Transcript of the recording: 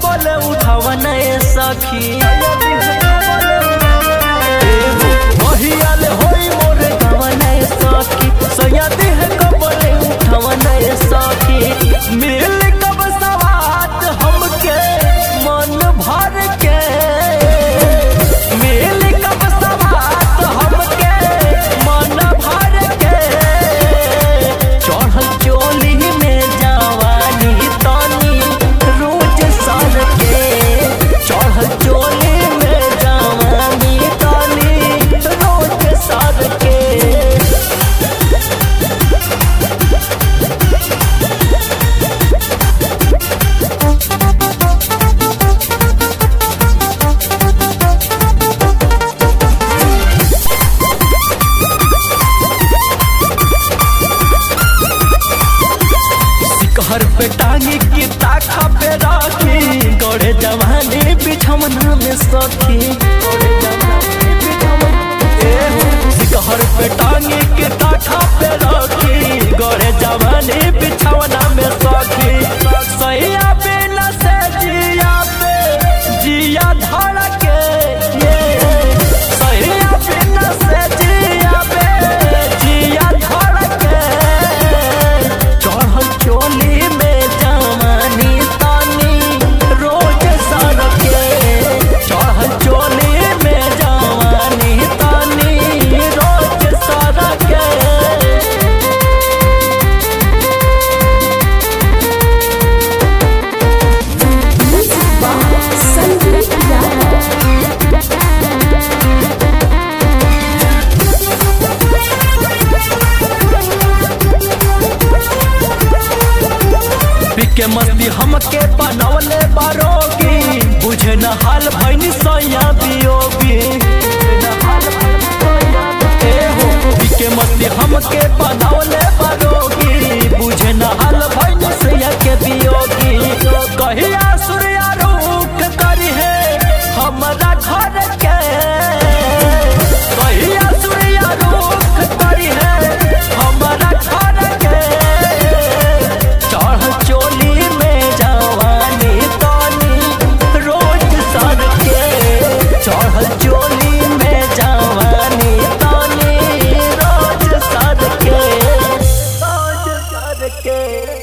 कबले उठावन सखी महियाल होई मोर गवन सखी सैयदी है कबले उठावन सखी मिल कब सवात हमके मन भर के मिल कब सवात हमके मन भर के चढ़ल चोली में जवानी तनी रोज सर के चढ़ल चोली में जवानी तनी रोज सर के सिकहर पे टांगी की ताखा पे राखी गड़े जवानी बिछमना में सखी सिकहर पे टांगी की ताखा पे राखी गड़े जवानी बिछमना में सखी सैया बिना से जिया पे जिया धड़के ये सैया बिना से जिया पे जिया धड़के चढ़ल चोली में जवानी तानी रोज सर के चढ़ल चोली में जवानी तानी रोज सर के संगीत राग पिके मस्ती हमके बनवले बारोगी बुझे न हाल भैनी सैया बियोगी ए हो, पिके मस्ती हमके बनवले बारोगी बुझे न हाल भैनी सैया के बियोगी कहिया सूर्या रुख करी है हमरा घर के कहिया सूर्या रुख करी है हमरा घर के चढ़ चोली में जवानी तानी रोज सर के चढ़ चोली में जवानी तानी रोज सर के रोज सर के